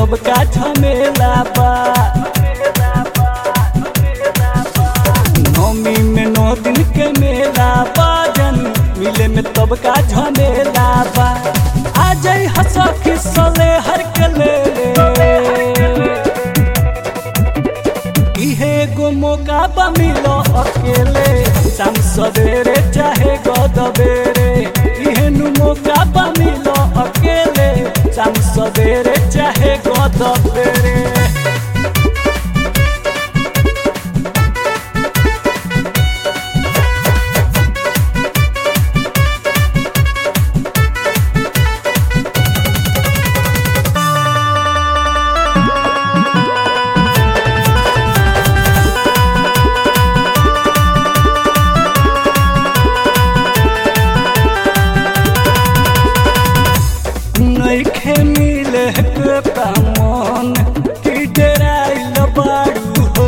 तब का झमेला बा नौमी में नौ दिन के मेला बाजन मिले में तब का झमेला बा आ जाई हंसा खिसले हर के ले इहे गो मौका बा मिलो अकेले शाम सवेरे चाहे गदबेरे इहे नु मौका बा मिलो अकेले शाम सवेरे चाहे गदबेरे नइखे मिले के कामन की डराइल बाड़ू हो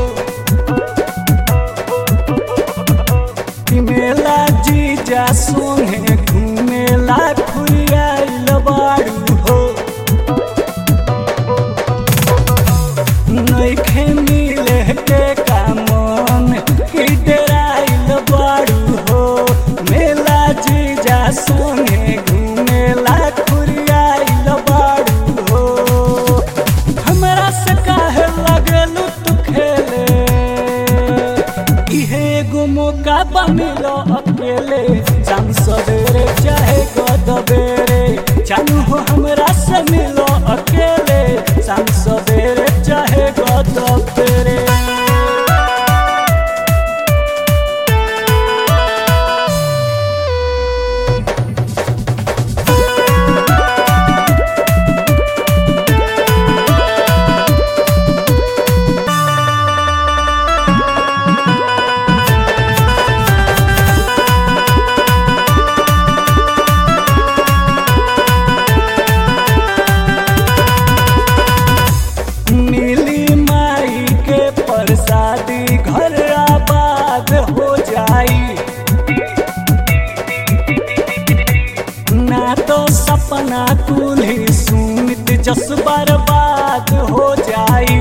कि मेला जीजा सोहे घूमेला खुरियाइल बाड़ू हो नइखे मिले के कामन की डराइल बाड़ू हो मेला जीजा सोहे घूमेला खुरियाइल बाड़ू हो हमरा से काहे लगलू तू खेले इहे एगो मौका बा मिलो अकेले शाम सवेरे चाहे गदबेरे जानू हो हमरा से मिलो अकेले शाम सवेरे चाहे गदबेरे मिली माई के प्रसादी घर आबाद हो जाई ना तो सपना कुल्ही सुमित जस बर्बाद हो जाई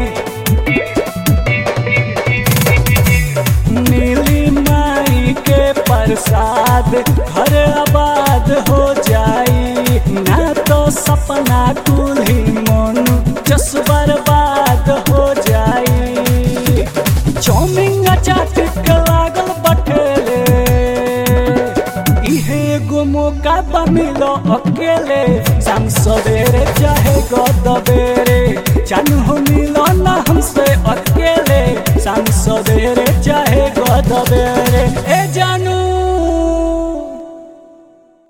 मिली माई के प्रसाद घर आबाद हो जाई ना तो सपना कुल्ही मन जस बर्बाद हो जाई चौमिंग चाट के लागल बटेले इहे एगो मौका बा मिलो अकेले शाम सवेरे चाहे गदबे